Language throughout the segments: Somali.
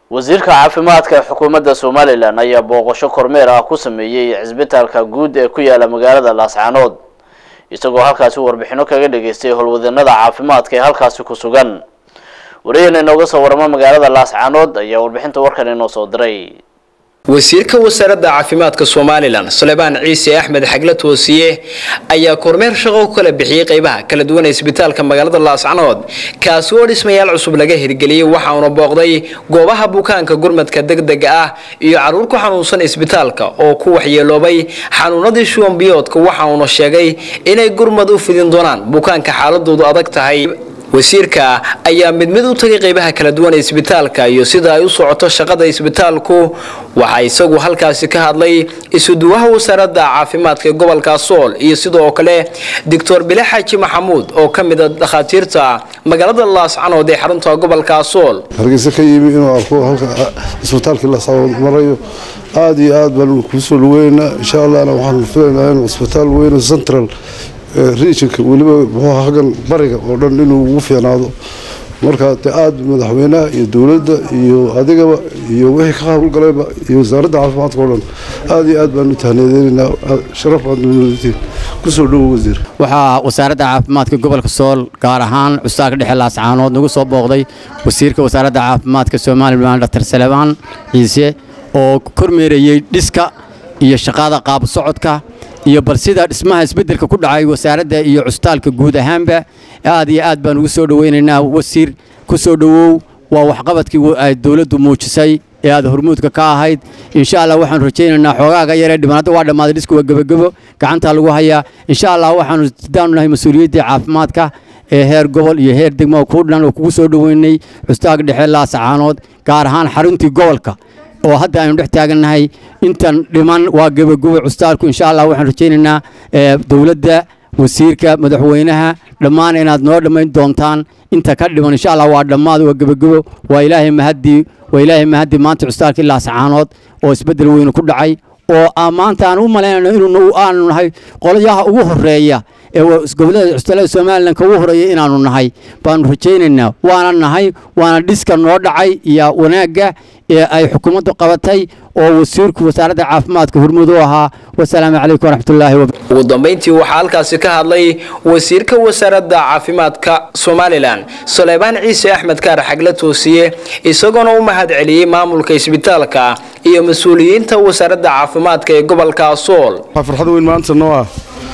wasiirka caafimaadka ee xukuumadda somalilan ayaa booqasho kormeer ah ku sameeyey cisbitaalka guud ee ku yaala magaalada laascaanood isagoo halkaasi warbixino kaga dhageystay howlwadeennada caafimaadka ee halkaasi ku sugan wariyahena inooga soo waramo magaalada laascaanood ayaa warbixinta warkan inoo soo diray wasiirka wasaaradda caafimaadka somalilan suleymaan ciise axmed xagle toosiye ayaa kormeer shaqo ku kala bixiyey qeybaha kala duwan ee isbitaalka magaalada laascanood kaasi oo dhismayaal cusub laga hirgeliyey waxauna booqday goobaha bukaanka gurmadka degdega ah iyo caruur ku xanuunsan isbitaalka oo ku waxyeeloobay xanuunadii shuwanbiyoodka waxauna sheegay inay gurmad u fidin doonaan bukaanka xaaladoodu adag tahay wasiirka ayaa mid mid u tagay qeybaha kala duwan ee isbitaalka iyo sida ay u socoto shaqada isbitaalku waxaa isagu halkaasi ka hadlay isuduwaha wasaaradda caafimaadka ee gobolka sool iyo sidoo kale doctor bile xaaji maxamuud oo ka mid a dhakhaatiirta magaalada laascanood ee xarunta gobolka sool hargeysa ka yimi inuu arko halka isbitaalkii laascanood marayo aada iyo aad baan kuusoo dhaweynaa insha allahna waxaan filaynaa inuu isbitaal weyn central regionka weliba muxuu hagan bariga oo dhan inuu ugu fiicnaado marka de aada madaxweynaha iyo dowladda iyo adigaba iyo wixii ka howlgalayba iyo wasaaradda caafimaadka oo dhan aada iyo aad baan u tahniyadeynaa sharaf baad dowladatiin kusoo dhowo wasiir waxaa wasaaradda caafimaadka gobolka sool gaar ahaan custaaka dhexe laascaanood nagu soo booqday wasiirka wasaaradda caafimaadka somalilan dr salebaan ciise oo kormeerayey dhiska iyo shaqada qaab socodka iyo bal sida dhismaha isbeddelka ku dhacay wasaaradda iyo cusbitaalka guud ahaanba aad iyo aad baan ugu soo dhoweynaynaa wasiir ku soo dhowow waa waxqabadkii ay dowladdu muujisay ee aad hormuudka ka ahayd insha allah waxaanu rajaynaynaa xoogaaga yaree dhiban hadda waa dhammaaday dhisku waa gebagebo gacantaa lagu hayaa insha allah waxaanu sidaanu nahay mas-uuliyaddii caafimaadka ee heer gobol iyo heer degmo kuu dhan oo kugu soo dhoweynay cusbitaalka dhexe laasacaanood gaar ahaan xaruntii gobolka oo hadda aynu dhex taagannahay intan dhiman waa gebagabo custaalku insha allah waxaan rajaynaynaa dowladda wasiirka madaxweynaha dhammaan inaad noo dhammayn doontaan inta ka dhiman insha allah waa dhammaad waa gebagabo waa ilaahay mahadii waa ilaahay mahadii maanta custaalkii laasacaanood oo isbeddel weynu ku dhacay oo maanta aan u malaynayno inuu aanu nahay qolyaha ugu horeeya ee gobolada custalada somalilan ka ugu horeeya inaanu nahay baanu rajaynaynaa waana nahay waana dhiska noo dhacay iyo wanaagga ee ay xukuumaddu qabatay oo wasiirku wasaaradda caafimaadka hormud u ahaa wasalaamu calaykum waraxmatullaahi ugu dambeyntii waxaa halkaasi ka hadlay wasiirka wasaaradda caafimaadka somalilan suleymaan ciise axmed kaar xagle toosiye isagoona u mahad celiyey maamulka isbitaalka iyo mas-uuliyiinta wasaaradda caafimaadka ee gobolka sool farxad weyn maanta noo ah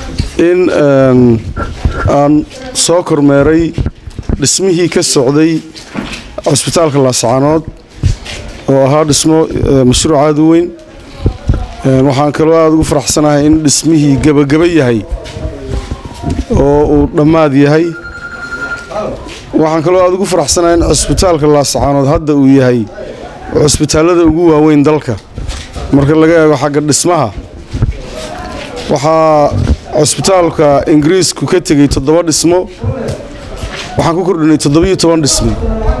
in aan soo kormeeray dhismihii ka socday cusbitaalka laascaanood oo ahaa dhismo mashruuc aada u weyn waxaan kaloo aada ugu faraxsanahay in dhismihii gebagaba yahay oo uu dhammaad yahay waxaan kaloo aada ugu faraxsanahay in cusbitaalka laascaanood hadda uu yahay cusbitaallada ugu waaweyn dalka marka laga eego xagga dhismaha waxaa cusbitaalka ingiriisku ka tegey toddoba dhismo waxaan ku kordhinay toddobiyo toban dhismo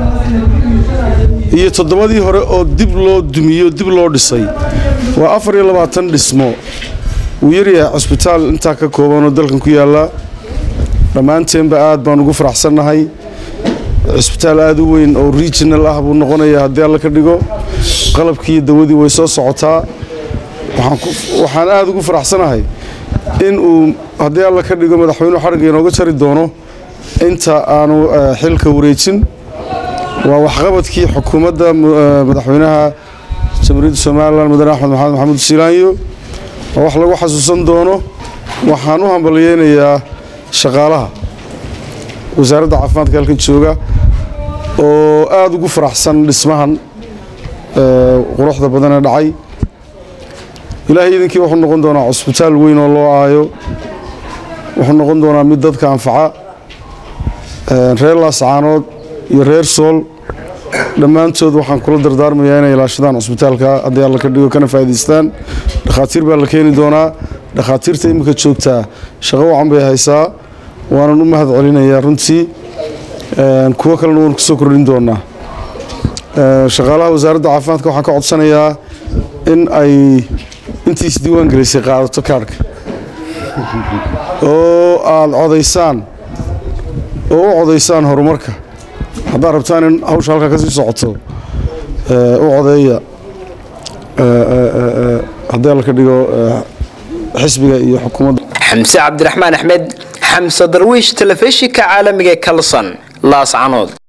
iyo toddobadii hore oo dib loo dumiyo dib loo dhisay waa afar iyo labaatan dhismo wuu yaryahay cusbitaal intaa ka koobanoo dalkan ku yaallaa dhammaanteenba aad baan ugu faraxsannahay cusbitaal aada u weyn oo regional ah buu noqonayaa haddii alla ka dhigo qalabkii dawadii way soo socotaa waxaan aada ugu faraxsanahay in uu haddii alla ka dhigo madaxweynuhu xarigga inooga jari doono inta aanu xilka wareejin waa waxqabadkii xukuumadda madaxweynaha jamhuuriyadda somalilan mudane axmed maxamed maxamuud shiilaanyo oo wax lagu xasuusan doono waxaan u hambalyeynayaa shaqaalaha wasaaradda caafimaadka halkan jooga oo aada ugu faraxsan dhismahan quruxda badanee dhacay ilaahay idinkii wuxuu noqon doonaa cusbitaal weyn oo loo aayo wuxuu noqon doonaa mid dadka anfaca reer laascaanood iyo reer sool dhammaantood waxaan kula dardaarmayaa inay ilaashadaan cusbitaalka haddii alla ka dhigo kana faa'idaystaan dhakhaatiir baa la keeni doonaa dhakhaatiirta iminka joogtaa shaqo wacan bay haysaa waanan u mahad celinayaa runtii kuwo kalena waan kusoo kordhin doonaa shaqaalaha wasaaradda caafimaadka waxaan ka codsanayaa in ay intii isdiiwaan gelisay qaadato kaarhka oo aada codaysaan oo u codaysaan horumarka haddaad rabtaan in hawsha halkaa ka sii socoto u codeeya haddii alla ka dhigo xisbiga iyo xukuumadda xamse cabdiraxmaan axmed xamse darwiish telefishinka caalamiga ee kalson laascanood